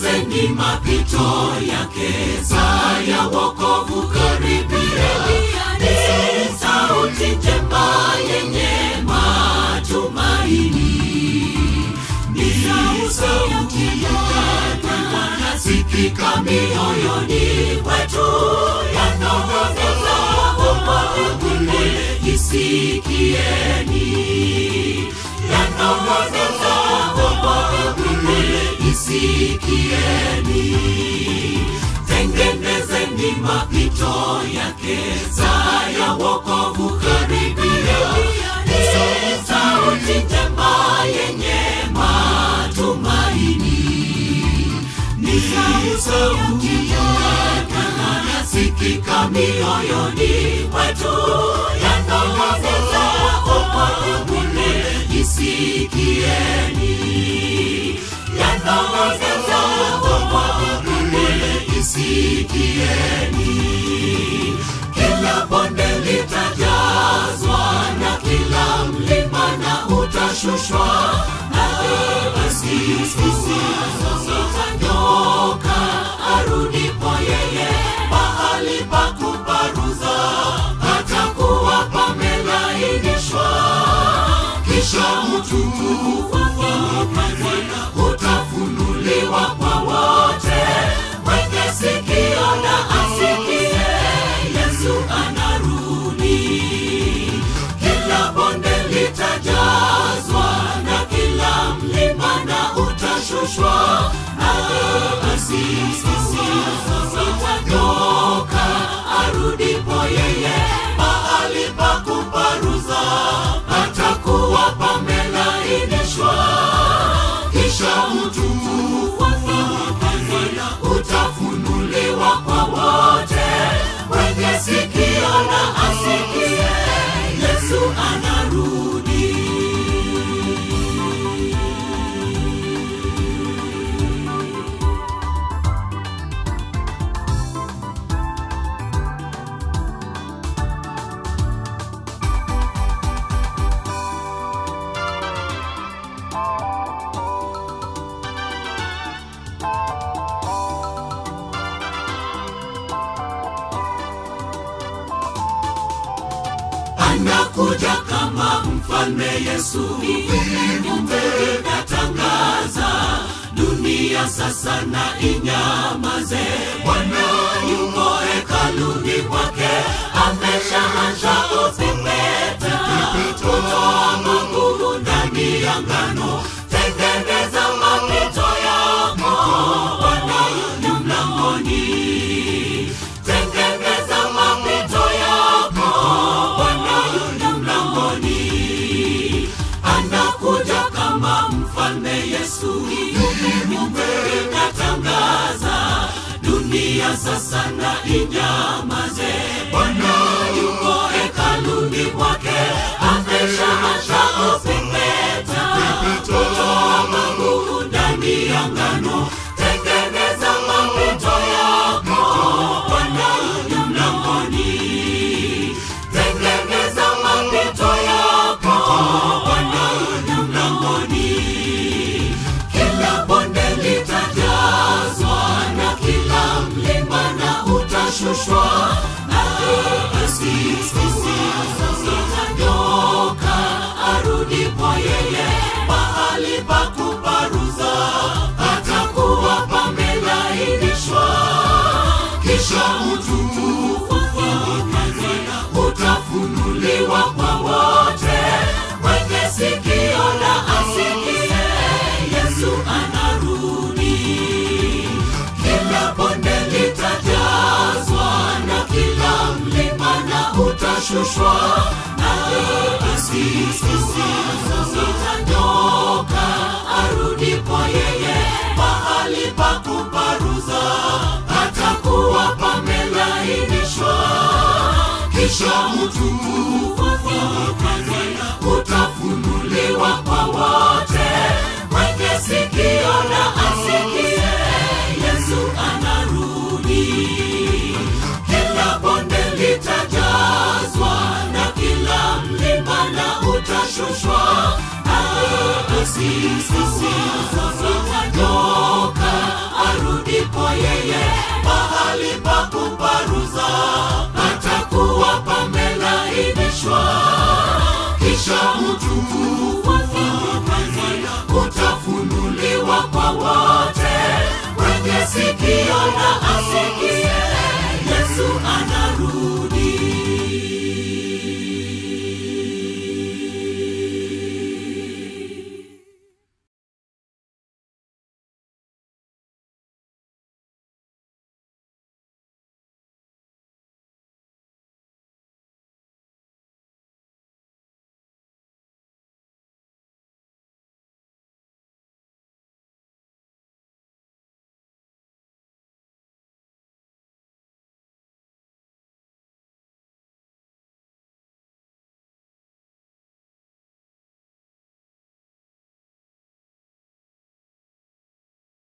Tengenezeni mapito yake, saa ya wokovu karibia. Ni sauti njema yenye matumaini, ni sauti yake wanasikika mioyoni mwetu, yanong'oneza wokovu isikieni, yanong'oneza wokovu isikieni. Tengenezeni mapito yake, saa ya wokovu karibia. Ni sauti njema yenye matumaini, ni sauti yake wanasikika mioyoni mwetu, yanong'oneza wokovu isikieni, yanong'oneza wokovu isikieni. Kila bonde litajazwa na kila mlima na utashushwa na basi zitanyoka arudipo yeye mahali pa kuparuza patakuwa pamelainishwa kisha utukufu wake utafunuliwa kwa wote mwenye sikio na asikie yesu anarudi kila bonde litajazwa na kila mlima na utashushwa na basi zitanyoka arudipo yeye mahali pa kuparuza patakuwa pamelainishwa kisha utukufu wake utafunuliwa kwa wote mwenye sikio na asikie yesu anarudi anakuja kama mfalme Yesu. Viumbe vinatangaza dunia sasa na inyamaze. Bwana yuko hekaluni mwake, ameshaanza kupepeta kutoa magugu ndani ya ngano. Tengeneza mapito yako, Bwana yu mlangoni. Tengeneza mapito yako, Bwana yu mlangoni. Anakuja kama mfalme Yesu. Viumbe vinatangaza dunia sasa na inyamaze. Bwana yuko hekaluni mwake, ameshaanza kupepeta kutoa magugu ndani ya ngano. Tengeneza mapito yako, Bwana yu mlangoni. Tengeneza mapito yako, Bwana yu mlangoni. Kila bonde litajazwa na kila mlima na utashushwa na basi zitanyoka arudipo yeye mahali pa kuparuza patakuwa pamelainishwa kisha utukufu wake utafunuliwa kwa wote mwenye sikio na asikie yesu anarudi kila bonde litajazwa na kila mlima na utashushwa na basi zitanyoka arudipo yeye mahali pa kuparuza patakuwa pamelainishwa kisha utukufu wake utafunuliwa kwa wote mwenye sikio na asikie yesu anarudi kila bonde litajazwa na kila mlima na utashushwa na basi zitanyoka mahali pa kuparuza patakuwa pamelainishwa kisha utukufu wake utafunuliwa kwa wote mwenye sikio na asikie